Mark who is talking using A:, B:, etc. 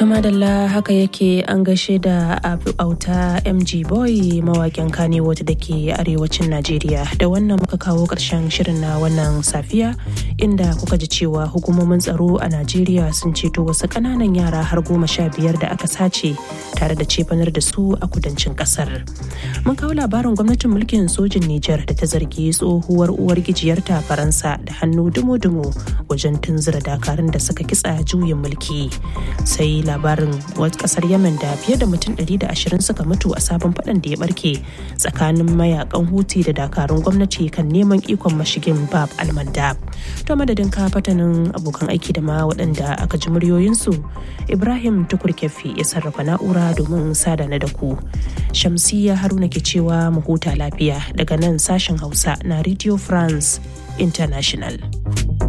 A: To madalla haka yake an gaishe da auta MG Boy mawaƙin Kannywood da ke arewacin Najeriya. Da wannan muka kawo ƙarshen shirin na wannan safiya inda kuka ji cewa hukumomin tsaro a Najeriya sun ceto wasu ƙananan yara har goma sha biyar da aka sace tare da cefanar da su a kudancin ƙasar. Mun kawo labarin gwamnatin mulkin sojin Nijar da ta zargi tsohuwar uwar gijiyarta Faransa da hannu dumo-dumo wajen tunzura dakarun da suka kitsa juyin mulki. Sai labarin wata kasar yemen da fiye da mutum 120 suka mutu a sabon fadan da ya barke tsakanin mayakan huti da dakarun gwamnati kan neman ikon mashigin bab almandab to madadin ka fatanin abokan aiki da ma waɗanda aka ji muryoyinsu ibrahim tukur kefi ya sarrafa na'ura domin sada na da ku shamsiya haruna ke cewa mu huta lafiya daga nan sashen hausa na radio france international